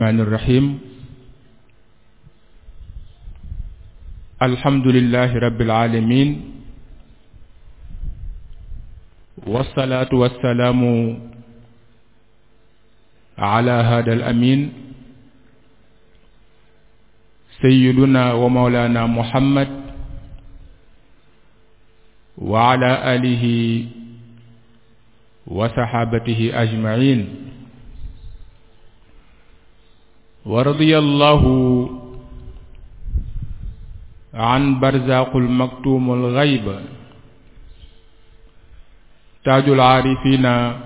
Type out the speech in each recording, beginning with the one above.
الرحمن الرحيم الحمد لله رب العالمين والصلاة والسلام على هذا الأمين سيدنا ومولانا محمد وعلى آله وصحابته أجمعين ورضي الله عن برزاق المكتوم الغيب تاج العارفين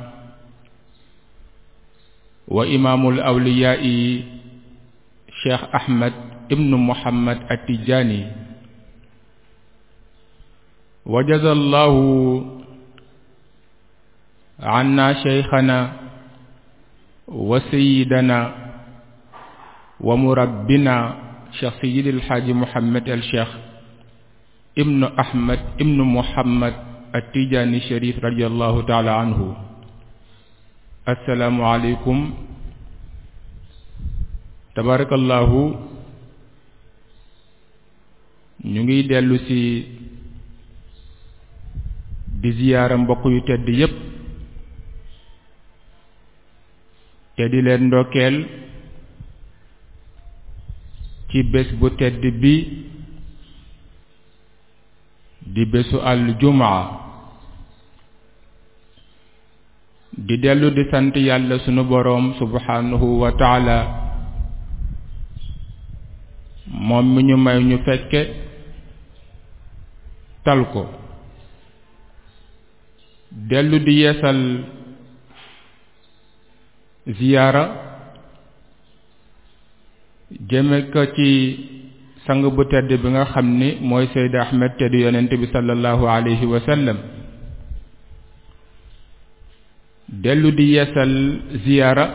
وإمام الأولياء شيخ أحمد ابن محمد التجاني وجزى الله عنا شيخنا وسيدنا ومربنا شيخ سيد الحاج محمد الشيخ ابن أحمد ابن محمد التجاني الشريف رضي الله تعالى عنه السلام عليكم تبارك الله ñu ngi dellu ci di ziyaara mbokk yu tedd yépp te di leen ndokkeel ci bés bu tedd bi di bésu aljumaa di dellu di sant yàlla sunu boroom subhanahu wa taala moom mi ñu may ñu fekke tal ko dellu di yeesal ziyaara jëme ko ci sang bu tedd bi nga xam ni mooy Seyd Ahmed te di yonent bi sallallahu alayhi wa sallam dellu di yeesal ziyaara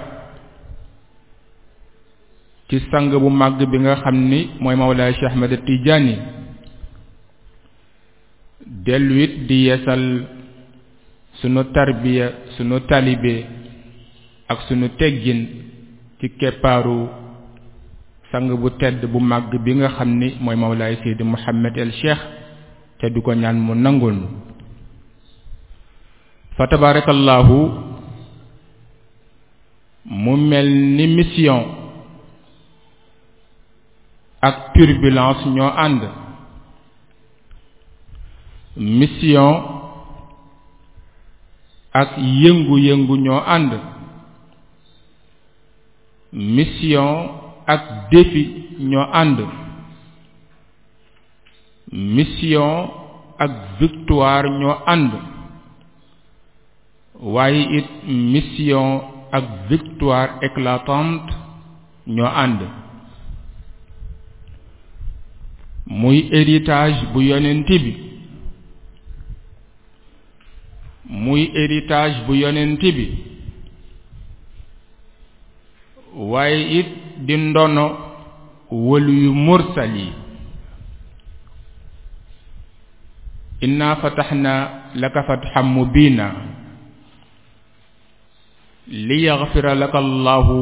ci sang bu màgg bi nga xam ni mooy Mawlaay Cheikh Ahmed Tijaani dellu it di yeesal sunu tarbiya sunu talibe ak sunu teggin ci keppaaru sang bu tedd bu màgg bi nga xam ni mooy Mawlaay Seydi Mouhamed El Cheikh te du ko ñaan mu nangul fa tabarakallahu mu mel ni mission ak turbulence ñoo ànd mission ak yëngu-yëngu ñoo ànd mission ak défi ñoo ànd mission ak victoire ñoo ànd waaye it mission ak victoire éclatante ñoo ànd muy héritage bu yonent bi muy héritage bu yonent bi waaye it di ndono wëlu yu mursal yi inna fataxna laka fatxan mubina liyaxfira laka allahu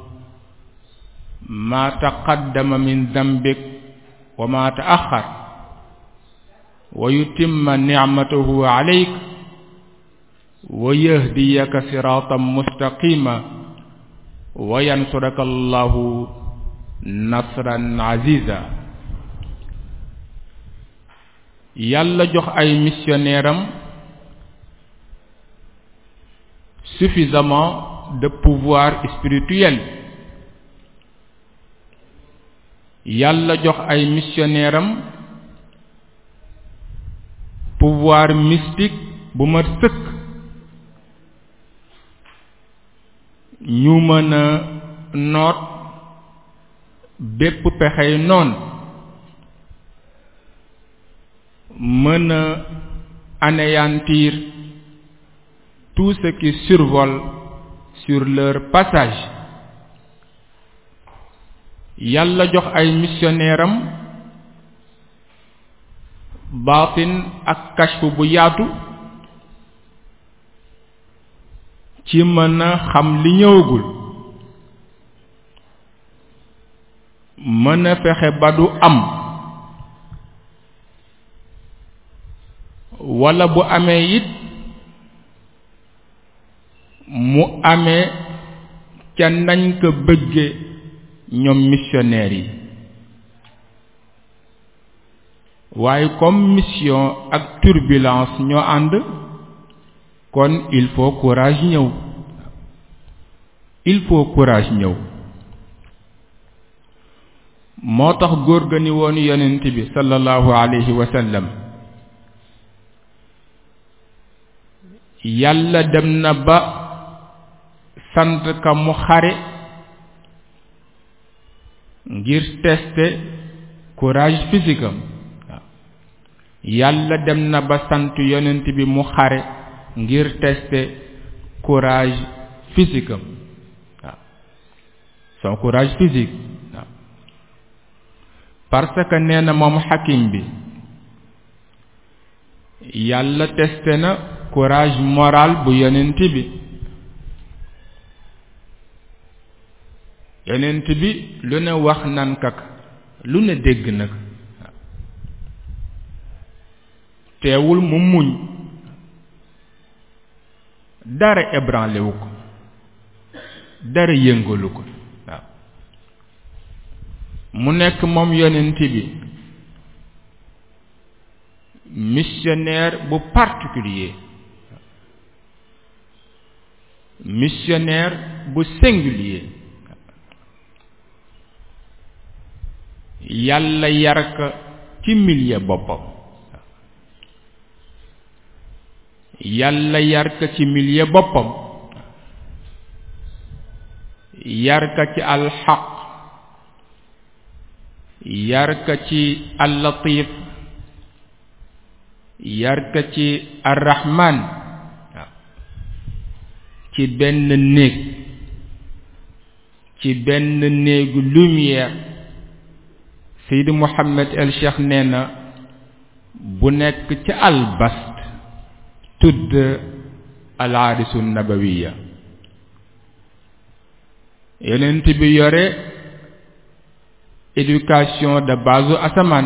ma taqaddama min dambik wa ma taaxar wa yutimma nicmatahu alayk wa yahdiyaka siratan mustaqima wa yansuraka allahu nasran aziza yàlla jox ay missionnaire am suffisamment de pouvoir spirituel yàlla jox ay missionnaire am pouvoir mystique bu ma sëkk ñu mën a noot bépp pexey noon mën a anéantir tout ce qui survole sur leur passage yàlla jox ay missionnaire am baatin ak kashfu bu yaatu ci mën a xam li ñëwagul mën a fexe ba du am walla bu amee it mu amee ca nañ ko bëgge ñoom missionnaires yi waaye comme mission ak turbulence ñoo ànd kon il faut courage ñëw il faut courage ñëw moo tax góor ga ni woon yonent bi sallallahu alayhi wa sallam yàlla dem na ba sant ka mu xare ngir tester courage physique am yàlla dem na ba sant yonent bi mu xare ngir tester courage physique am waaw son courage physique waaw parce que nee na moom xakim bi yàlla testé na courage moral bu yonent bi yonent bi lu ne wax nan kak lu ne dégg nag teewul mu muñ dara ébranlé wu ko dara yëngalu ko waaw mu nekk moom yonent bi missionnaire bu particulier missionnaire bu singulier yàlla yar ka ci milieu boppam yàlla yar ka ci milieu boppam yar ka ci alxaq yar ka ci allatif yar ka ci arrahman ci benn néeg ci benn néegu lumière Seydi Mouhamed El Cheikh nee na bu nekk ci albast tudd al aarisu nabawiya yonent bi yore éducation de base asamaan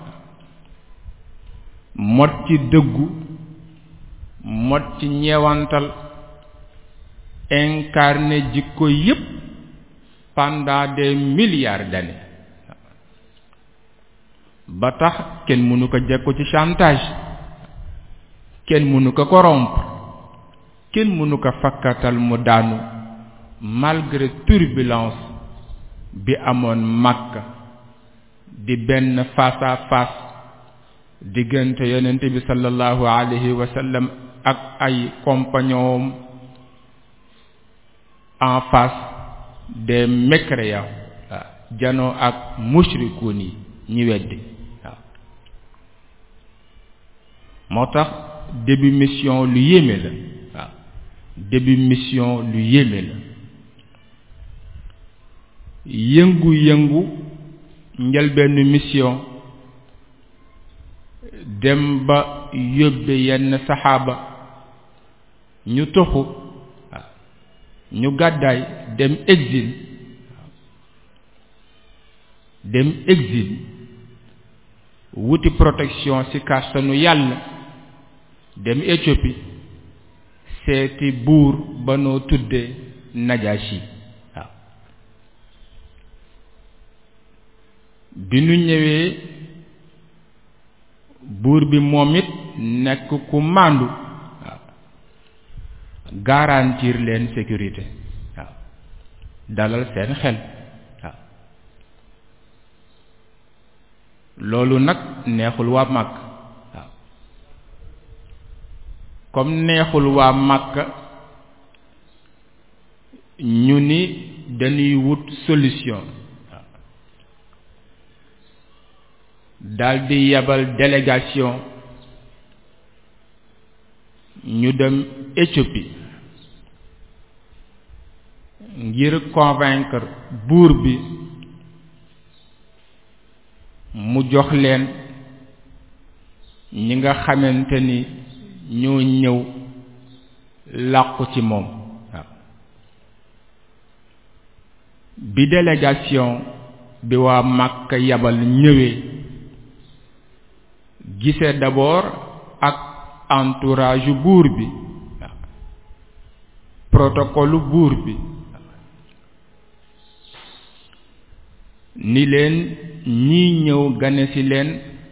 mot ci dëggu mot ci ñeewantal incarné jikko yépp pendant des milliards d'années ba tax kenn mënu ko jekku ci chantage kenn mënu ko corrompre kenn mënu ko fakkatal mu daanu malgré turbulence bi amoon Makka di benn face à face diggante yonent bi sallallahu alayhi wa sallam ak ay compagnons en face des mécréants waaw janoo ak mushrikuun yi ñi weddi waaw moo tax début mission lu yéeme la waaw début mission lu yéeme la yëngu-yëngu njëlbenn mission dem ba yóbbe yenn saxaaba ñu toxu waaw ñu gàddaay dem exil dem exil wuti protection ci kàttanu yàlla dem Éthiopie seeti buur ba noo tuddee Najashi waaw bi nu ñëwee buur bi moom it nekk ku màndu waaw garantir leen sécurité waaw dalal seen xel waaw loolu nag neexul waa màkk waaw comme neexul waa màkk ñu ni dañuy wut solution waaw daldi yabal délégation ñu dem Éthiopie ngir convaincre buur bi mu jox leen ñi nga xamante ni ñoo ñëw làqu ci moom waaw bi délégation bi waa Makka yabal ñëwee gise d'abord ak entourage buur bi protocole buur bi ni leen ñii ñëw gane ci leen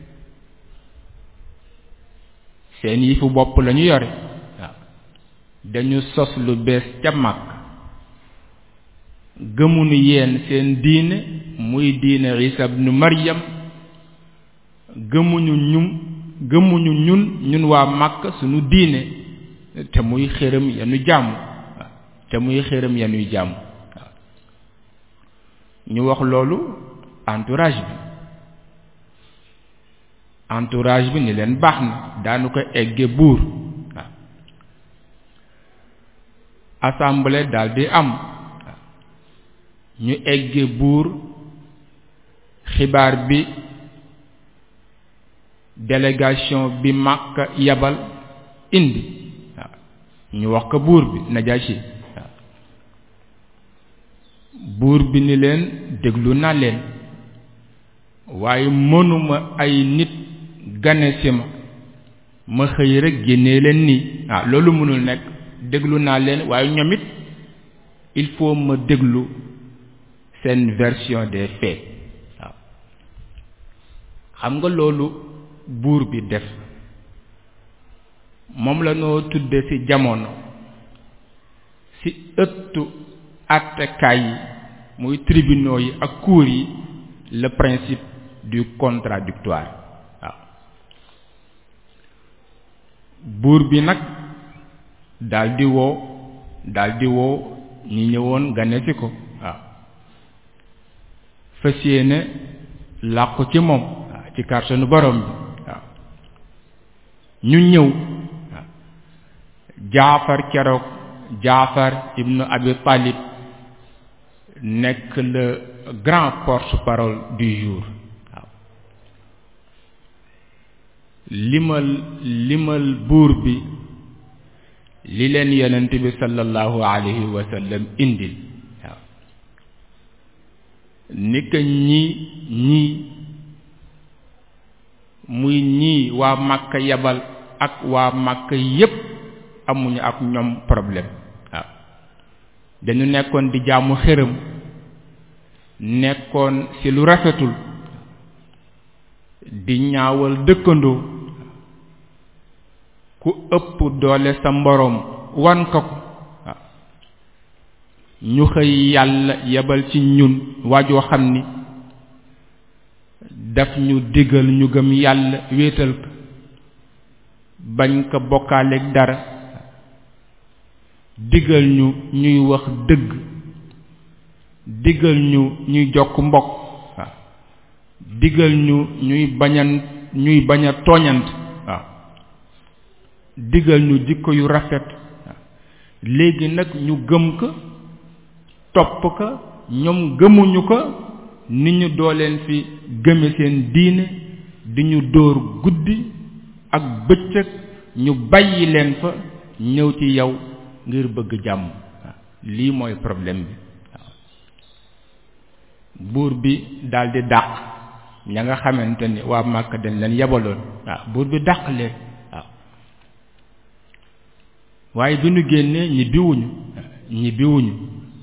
seen yifu bopp lañu yore waaw dañu sos lu bees ca mag gëmunu yeen seen diine muy diine Isa ibnu Maryam gëmuñu ñum gëmuñu ñun ñun waa Makka sunu diine te muy xërëm yanu jàmm te muy xërëm yanuy jàmm ñu wax loolu entourage bi entourage bi ni leen baax na daanu ko egge buur waaw assemblée daldi am ñu egge buur xibaar bi délégation bi Makka yabal indi waaw ñu wax ko buur bi Najaasi waaw buur bi ni leen déglu naa leen waaye mënuma ay nit gane si ma ma xëy rek génnee leen nii waaw loolu mënul nekk déglu naa leen waaye ñoom it il faut ma déglu seen version des faits waaw xam nga loolu buur bi def moom la noo tudde ci jamono ci ëttu attekaay yi muy tribunaux yi ak cour yi le principe du contradictoire waaw buur bi nag daldi woo daldi woo ñi ñëwoon gane ci ko waaw fas yéene làqu ci moom waaw ci kàrsanu borom bi waaw ñu ñëw waaw jaafar keroog jaafar ibnu abi talib nekk le grand porte-parole du jour waaw limal limal buur bi li leen yonent bi sallallahu alayhi wa sallam indil waaw ni ka ñi ñii muy ñii waa Makka yabal ak waa Makka yépp amuñu ak ñoom problème waaw dañu nekkoon di jaamu xërëm nekkoon ci lu rafetul di ñaawal dëkkandoo ku ëpp doole sa mboroom wan ko ko waaw ñu xëy yàlla yebal ci ñun waajoo xam ni daf ñu digal ñu gëm yàlla wéetal ko bañ ko bokkaaleeg dara digal ñu ñuy wax dëgg digal ñu ñuy jokk mbokk waaw digal ñu ñuy bañan ñuy bañ a tooñant waaw digal ñu jikko yu rafet waaw léegi nag ñu gëm ko topp ko ñoom gëmuñu ko ni ñu doo leen fi gëme seen diine di ñu dóor guddi ak bëccëg ñu bàyyi leen fa ñëw ci yow ngir bëgg jàmm waaw lii mooy problème bi waaw buur bi daldi dàq ña nga xamante ni waa Màkka dañ leen yebaloon waaw buur bi dàq leen waaw waaye bi ñu génnee ñibbiwuñu ñibbiwuñu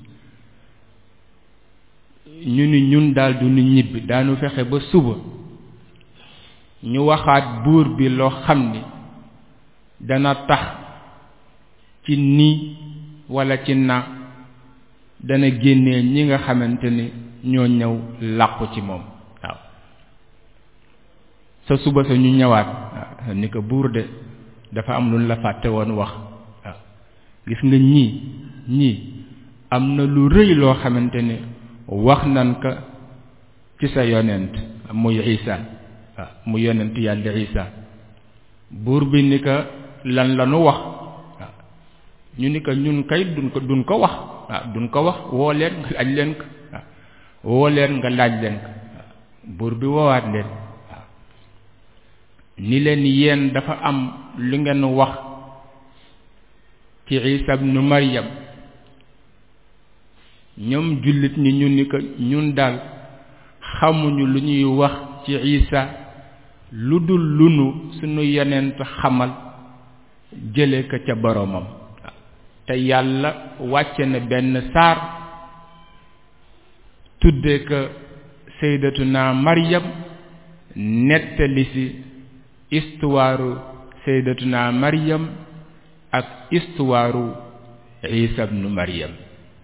ñu ni ñun daal du ñu ñibbi daanu fexe ba suba ñu waxaat buur bi loo xam ni dana tax ci nii walla ci na dana génnee ñi nga xamante ni ñoo ñëw làqu ci moom waaw sa suba sa ñu ñëwaat waaw ni ko buur de dafa am lu la fàtte woon wax waaw gis nga ñii ñii am na lu rëy loo xamante ni wax nan ka ci sa yonent muy Isa waaw mu yonent yàlla Isa buur bi ni ko lan la nu wax waaw ñu ni ko ñun kay duñ ko duñ ko wax waaw duñ ko wax woo leen nga laaj leen ko waaw woo leen nga laaj leen ko waaw buur bi woowaat leen waaw ni leen yéen dafa am lu ngeen wax ci Isa ibnu Maryam ñoom jullit ñi ñu ni ko ñun daal xamuñu lu ñuy wax ci isa lu dul lunu sunu yonent xamal jële ko ca boroomam te yàlla wàcce na benn saar tudde ko sayyidatuna maryam nettali ci histoire sayyidatuna maryam ak histoire isa ibnu maryam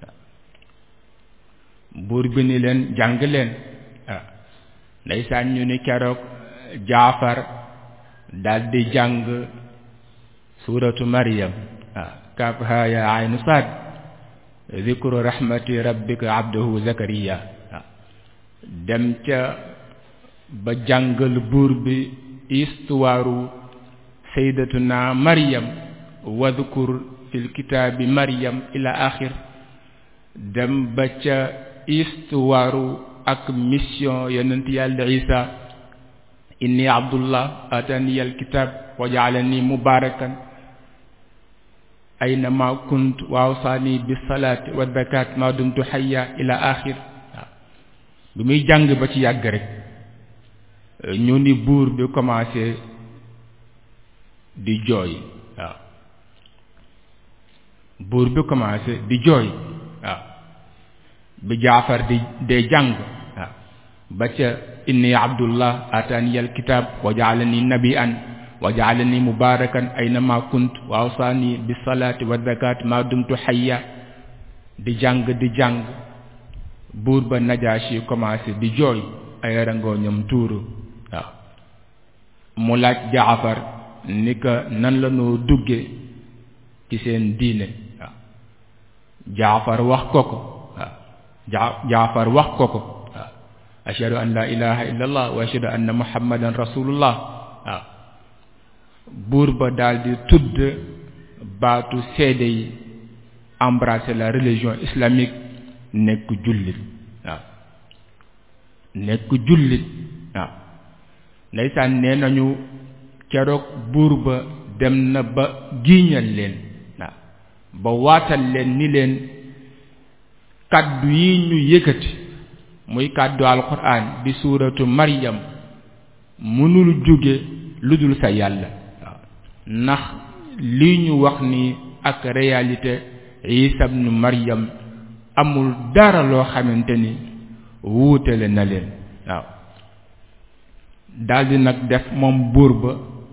buur bi ni leen jàng leen ah ndeysaan ñu ni keroog jaafar daldi jàng suuratu maryam ah kaaf haa yaa aynu saad zikru rahmati rabbika abdahu zakariya ah dem ca ba jàngal buur bi histoire sayyidatuna maryam wadhkur fil kitaabi maryam ila axir dem ba ca histoire ak mission yonent yàlla isa inni abdullah atani alkitab wa jaalani mubarakan aynama kunt wa awsani bis salati wa zakat ma dumtu hayya ila axir waaw bi muy jàng ba ci yàgg rek ñu ni buur bi commencé di jooy waaw buur bi commencé di jooy waaw bi jaafar di dee jàng waaw ba ca inni abdullah atani alkitab wa jaalani nabian wa jaalani mubarakan aynama kunt wa awsani bis salati wa zakat ma dumtu hayya di jàng di jàng buur ba najaasi commencé di jooy ay rangoo ñoom tuuru waaw mu laaj jaafar ni ko nan la noo dugge ci seen diine waaw jaafar wax ko ko waaw ja jaafar wax ko ko waaw ashhadu an la ilaha illa allah wa ashhadu anna muhammadan rasulullah waaw buur ba daldi tudd baatu seede yi embrasser la religion islamique nekk jullit waaw nekk jullit waaw ndeysaan nee nañu keroog buur ba dem na ba giiñal leen waaw ba waatal leen ni leen kàddu yi ñu yëkkati muy kàddu alquran di suuratu maryam mënul jóge lu dul sa yàlla waaw ndax lii ñu wax ni ak réalité isa ibnu maryam amul dara loo xamante ni wuutale na leen waaw daldi nag def moom buur ba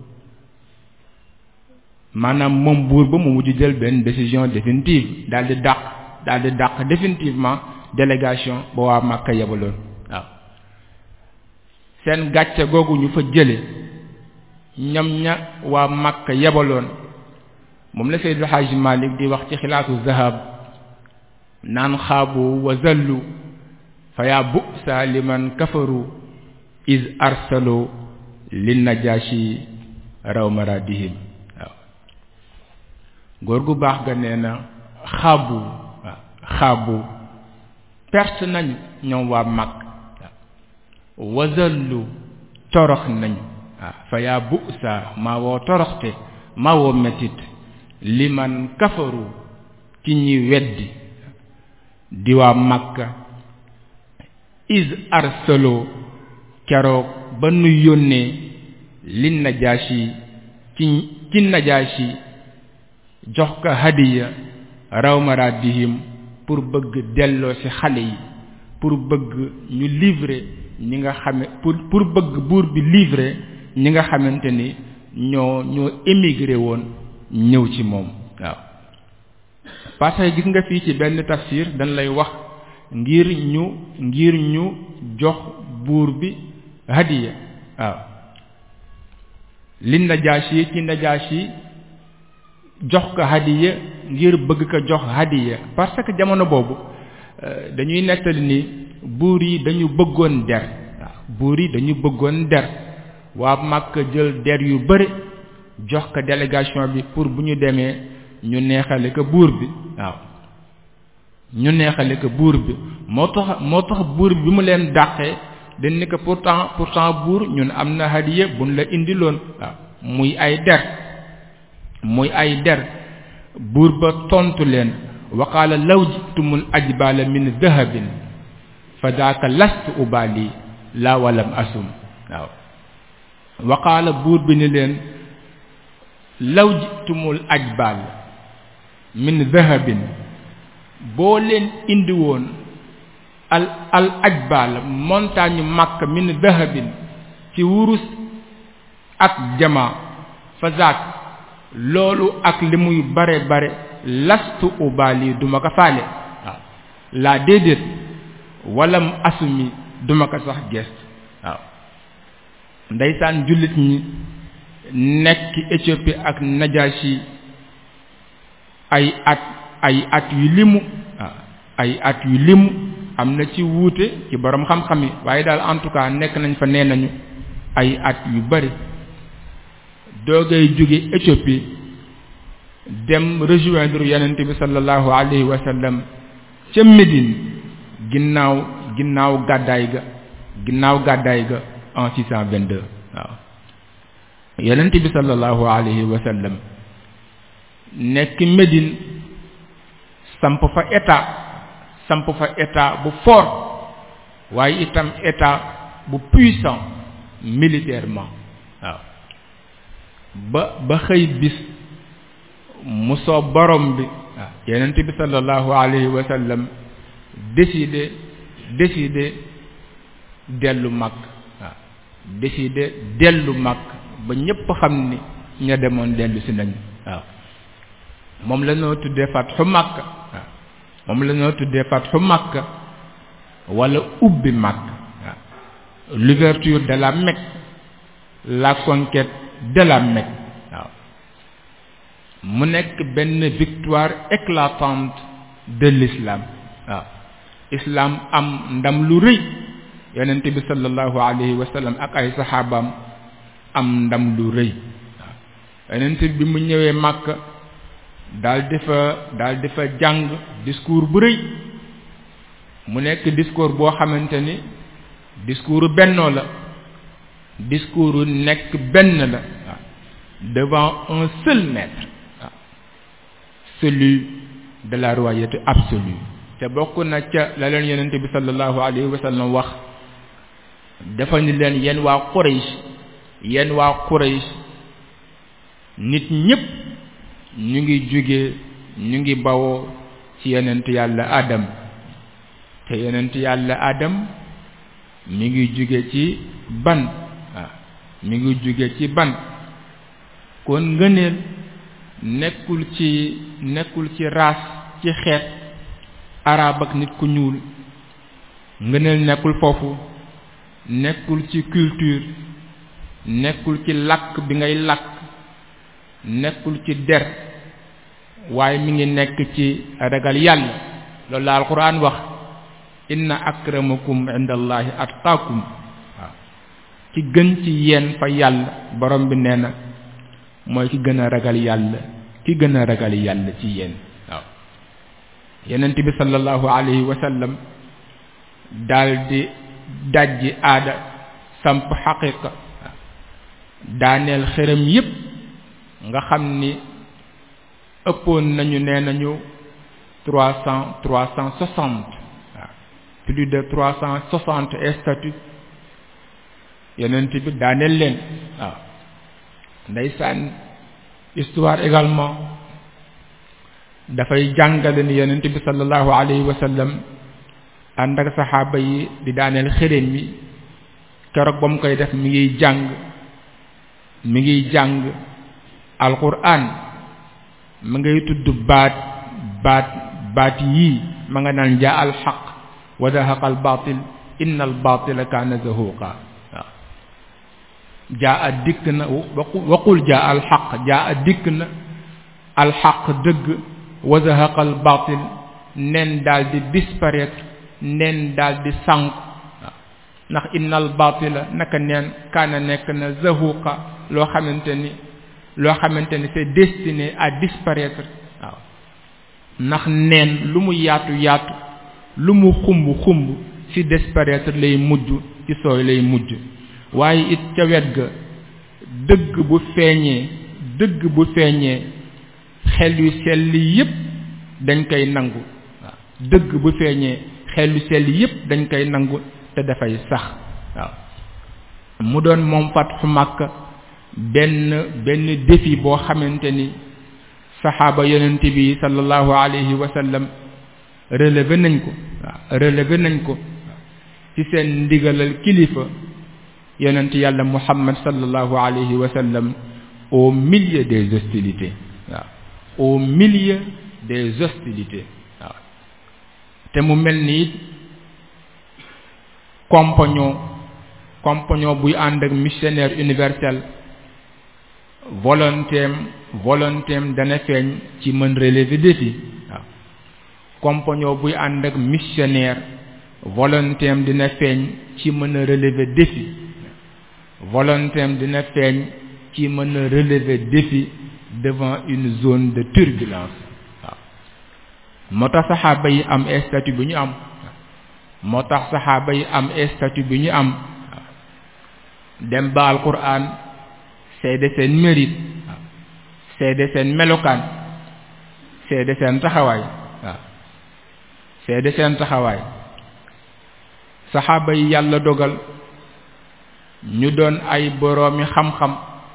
maanaam moom buur ba mu mujj jël benn décision définitive daldi dàq daldi dàq définitivement délégation ba waa Makka yebaloon waaw seen gàcce googu ñu fa jële ñam ña waa Makka yebaloon moom la Seydou Hadj Malick di wax ci xilaatu zahab naan xaabu wa zallu fa yaa bu'sa liman kafaru iz arsalu lin najashi raw maradihim waaw góor gu baax ga nee na xaabu waaw xaabu perte nañu ñoom waa mag waaw wa zallu torox nañu waaw fa yaa bu'sa maa woo toroxte maa woo metit liman kafaru ci ñi weddi di waa makka is arsaloo keroog ba nu yónnee li najaasi ci ci najaasi jox ko hadiya raw maradihim pour bëgg delloo ci xale yi pour bëgg ñu livrer ñi nga xame pour pour bëgg buur bi livrer ñi nga xamante ni ñoo ñoo émigré woon ñëw ci moom waaw parce que gis nga fii ci benn tafsir dañ lay wax ngir ñu ngir ñu jox buur bi hadiya waaw li najaasi ci najaasi jox ko hadiya ngir bëgg ko jox hadiya parce que jamono boobu dañuy nettali ni buur yi dañu bëggoon der waaw buur yi dañu bëggoon der waa Makka jël der yu bëri jox ko délégation bi pour bu ñu demee ñu neexale ko buur bi waaw ñu neexale ko buur bi moo tax moo tax buur bi mu leen dàqee dañ ni ko pourtant pourtant buur ñun am na hadiya buñ la indiloon waaw muy ay der muy ay der buur ba tontu leen wa qaala law jitumul ajbala min dahabin fa daaka lastu ubali laa walam asum waaw waqaala buur bi ni leen law jitumul ajbal min dahabin boo leen indi woon al al ajbal montagne màkk min dahabin ci wurus ak jama fa zaak loolu ak li muy bare bare lastu ubali duma ko faale waaw laa déedéet walam asumi duma ko sax gest waaw ndeysaan jullit ñi nekk Éthiopie ak Najashi ay at ay at yu limu waaw ay at yu limu am na ci wuute ci borom xam-xam yi waaye daal en tout cas nekk nañ fa nee nañu ay at yu bari doogay jóge Éthiopie dem rejoindre yonent bi sallallahu alayhi wa sallam ca Médine ginnaaw ginnaaw gàddaay ga ginnaaw gàddaay ga en 622 waaw yonent bi sallallahu alayhi wa sallam nekk Médine samp fa état samp fa état bu fort waaye itam état bu puissant militairement waaw ba ba xëy bis mu soo borom bi waaw yonent bi sallallahu alayhi wa sallam décidé décidé dellu mag waaw décidé dellu mag ba ñépp xam ni ña demoon dellu si nañ waaw moom la noo tuddee fatxu Makka waaw moom la noo tuddee fatxu Makka wala ubbi Makka waaw l'ouverture de la Mecque la conquête de la Mecque waaw mu nekk benn victoire éclatante de l'islam waaw islam am ndam lu rëy yonent bi sallallahu alayhi wa sallam ak ay saxaabaam am ndam lu rëy waaw yonent bi mu ñëwee Makka daal di fa daal di fa jàng discours bu rëy mu nekk discours boo xamante ni discours bennoo la discours nekk benn la waaw devant un seul maître waaw celui de la royauté absolue te bokk na ca la leen yonent bi sallallahu alayhi wa sallam wax dafa ni leen yéen waa Quraysh yéen waa Quraysh nit ñépp ñu ngi jóge ñu ngi bawoo ci yonent yàlla Adam te yonent yàlla Adam mi ngi jóge ci ban waaw mi ngi jóge ci ban kon ngëneel nekkul ci nekkul ci race ci xeet arab ak nit ku ñuul ngëneel nekkul foofu nekkul ci culture nekkul ci làkk bi ngay làkk nekkul ci der waaye mi ngi nekk ci ragal yàlla loolu la alquran wax inna akramakum indallahi atqaakum waaw ci gën ci yéen fa yàlla borom bi nee na mooy ki gën a ragal yàlla ki gën a ragal yàlla ci yéen waaw yenent bi sallallahu alayhi wa sallam daldi dajji aada samp xaqiqa daaneel xërëm yépp nga xam ni ëppoon nañu nee nañu trois cent trois cent soixante waaw plus de trois cent soixante statues yonent bi daaneel leen waaw ndeysaan histoire également dafay jàngale ni yonent bi sallallahu alayhi wa sallam ànd ak saxaaba yi di daaneel xërëm yi keroog ba mu koy def mi ngiy jàng mi ngiy jàng alquran ma ngay tudd baat baat baat yii ma nga naan jaa al xaq wa zahaqa al batil inna al batila kaana zahuqa waaw jaa a dikk na waqul jaa al xaq jaa a dikk na al xaq dëgg wa zahaqa al batil nen daal di disparaître nen daal di sànq waaw ndax inna al batila naka neen kaana nekk na zahuqa loo xamante ni loo xamante ni c'est destiné à disparaître waaw ndax neen lu mu yaatu yaatu lu mu xumb xumb ci disparaître lay mujj ci sooy lay mujj waaye it ca wet ga dëgg bu feeñee dëgg bu feeñee xel yu sell yépp dañ koy nangu waaw dëgg bu feeñee xel yu sell yépp dañ koy nangu te dafay sax waaw mu doon moom fatxu Makka benn benn défi boo xamante ni saxaaba yonent bi sallallahu alayhi wa sallam relevé nañ ko waaw relevé nañ ko ci seen ndigalal kilifa yonent yàlla muhammad sallallahu alayhi wa sallam au milieu des hostilités waaw au milieu des hostilités waaw te mu mel ni compagnon compagnon buy ànd ak missionnaire universel volontéem volontéem dana feeñ ci mën relever défi waaw compagnon buy ànd ak missionnaire volontéem dina feeñ ci mën a relever défi volontéem dina feeñ ci mën a relever défi devant une zone de turbulence waaw moo tax saxaaba yi am statut bi ñu am moo tax saxaaba yi am statut bi ñu am dem ba alquran seede seen mérite waaw seede seen melokaan seede seen taxawaay waaw seede seen taxawaay saxaaba yi yàlla dogal ñu doon ay boroomi xam-xam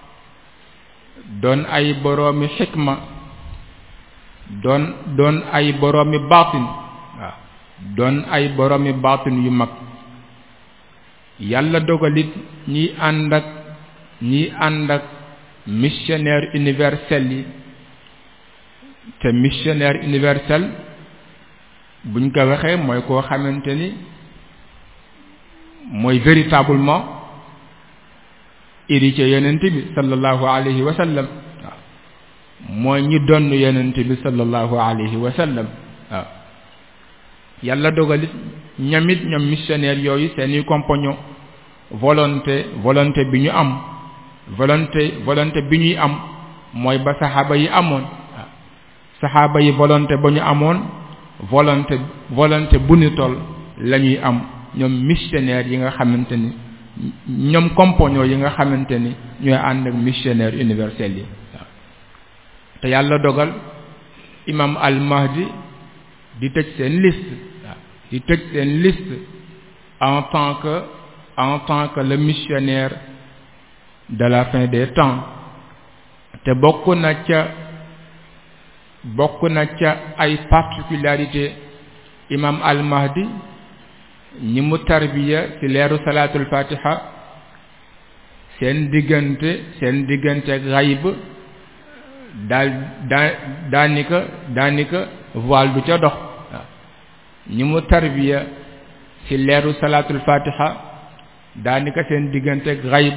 doon ay boroomi xikma doon doon ay boroomi baatin waaw doon ay boroomi baatin yu mag yàlla dogalit ñiy ànd ak ñiy ànd ak missionnaire universel yi te missionnaire universel buñ ko waxee mooy koo xamante ni mooy véritablement héritier yonent bi sallallahu alayhi wa sallam waaw mooy ñi donn yonent bi sallallahu alayhi wa sallam waaw yàlla dogalit ñamit ñoom missionnaire yooyu seeni compagnon volonté volonté bi ñu am volonté volonté bi ñuy am mooy ba saxaaba yi amoon waaw saxaaba yi volonté ba ñu amoon volonté volonté bu ñu toll la ñuy am ñoom missionnaire yi nga xamante ni ñoom compagnon yi nga xamante ni ñooy ànd ak missionnaire universel yi waaw te yàlla dogal imam al mahdi di tëj seen liste waaw di tëj seen liste en tant que en tant que le missionnaire de la fin des temps te bokk na ca bokk na ca ay particularité imam al mahdi ñi mu tarbiya ci leeru salaatul fatiha seen diggante seen diggante ak xayb daal daa daanika daanika voile du ca dox waaw ñi mu tarbiya ci leeru salaatul fatiha daanika seen diggante ak xayb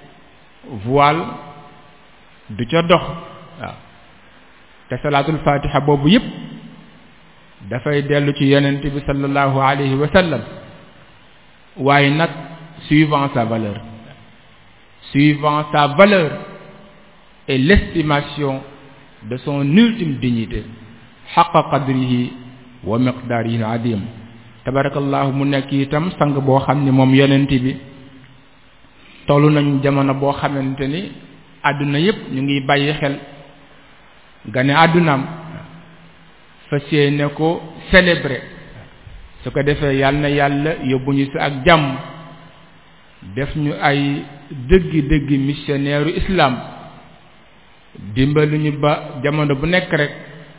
voile du ca dox waaw te salaatul fatiha boobu yépp dafay dellu ci yonent bi sallallahu alayhi wa sallam waaye nag suivant sa valeur suivant sa valeur et l'estimation de son ultime dignité xaqa qadrihi wa miqdaarihi adim tabarakallahu mu nekk itam sang boo xam ni moom yonent bi tollu nañu jamono boo xamante ni àdduna yépp ñu ngi bàyyi xel gane àddunaam fas yéene ko célébrer su ko defee yàlla na yàlla yóbbu ñu si ak jàmm def ñu ay dëggi dëggi missionnaire u islam dimbalu ñu ba jamono bu nekk rek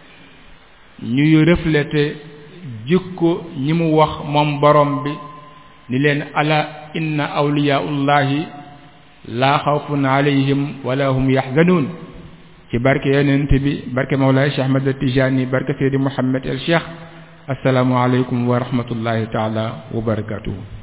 ñuy refléter jikko ñi mu wax moom borom bi ni leen ala inna awliyaullahi laa xawfun alayhim wala hum yaxzanuun ci barke yonent bi barke Mawlaay Cheikh Ahmad Tijani barke Seydi Mouhamed El Cheikh assalaamu aleykum wa rahmatullahi taala wa barakatuhu